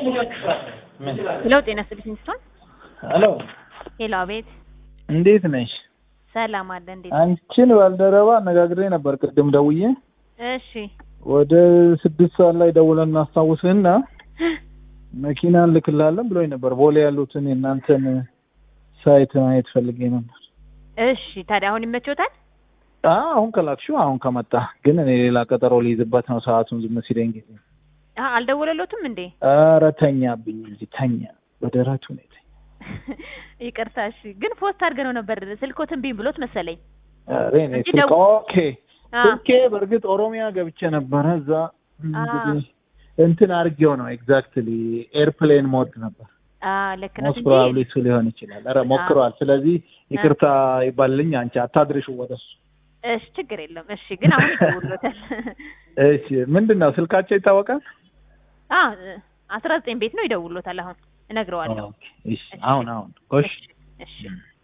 ሄሎ ጤና ይስጥልኝ ስቶን ሄሎ ሄሎ አቤት እንዴት ነሽ? ሰላም አለ እንዴት አንቺን ባልደረባ አነጋግሬ ነበር ቅድም ደውዬ እሺ ወደ ስድስት ሰዓት ላይ ደውለን እናስታውስህና መኪና እንልክላለን ብሎኝ ነበር። ቦሌ ያሉትን የእናንተን ሳይት ማየት ፈልጌ ነበር። እሺ ታዲያ አሁን ይመቾታል አዎ አሁን ከላክሽው አሁን ከመጣ ግን እኔ ሌላ ቀጠሮ ሊይዝበት ነው ሰዓቱን ዝም ሲለኝ ጊዜ አ አልደወለሎትም እንዴ ኧረ ተኛብኝ እንጂ ተኛ በደረቱ ነው የተኛ ይቅርታ እሺ ግን ፖስት አድርገነው ነበር ስልኮትን ቢም ብሎት መሰለኝ ኧረ እኔ እንጂ ስልክ ደው- ኦኬ አ ስልኬ በእርግጥ ኦሮሚያ ገብቼ ነበረ እዛ እንግዲህ እንትን አድርጌው ነው ኤግዛክትሊ ኤርፕሌን ሞድ ነበር አ ልክ ነው ሞስት ፕሮባብሊ እሱ ሊሆን ይችላል ኧረ ሞክረዋል ስለዚህ ይቅርታ ይባልልኝ አንቺ አታድርሽው ወደ እሱ እሺ ችግር የለም እሺ ግን አሁን ይደውሎታል እሺ ምንድን ነው ስልካቸው ይታወቃል አ አስራ ዘጠኝ ቤት ነው ይደውሎታል አሁን እነግረዋለሁ ኦኬ እሺ አሁን አሁን እሺ እሺ እሺ